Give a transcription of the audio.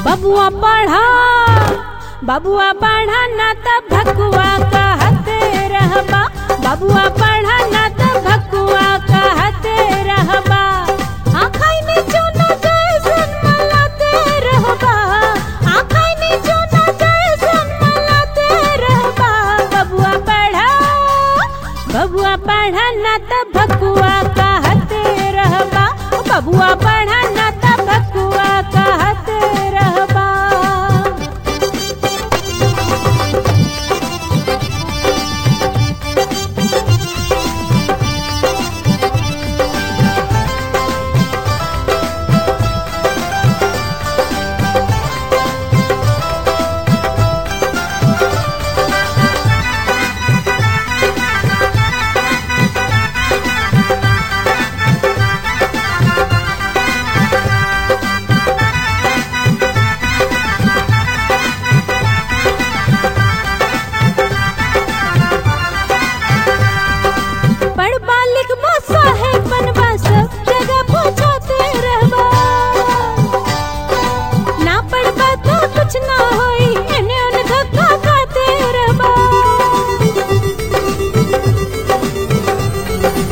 बबुआ पढ़ा बबुआ पढ़ा ना त भकुआ कहते रहबा बबुआ पढ़ा ना त भकुआ कहते रहबा आखाई में चोना जैसन मलाते रहबा आखाई में चोना जैसन मलाते रहबा बबुआ पढ़ा बबुआ पढ़ा ना त भकुआ कहते रहबा बबुआ पढ़ा ना त भकुआ कहते रहबा पढ़बा लिखबा साहेब बनबा सब जगह पहुंचाते रहबा ना पढ़बा तो कुछ ना होई एने ओने धक्का खाते रहबा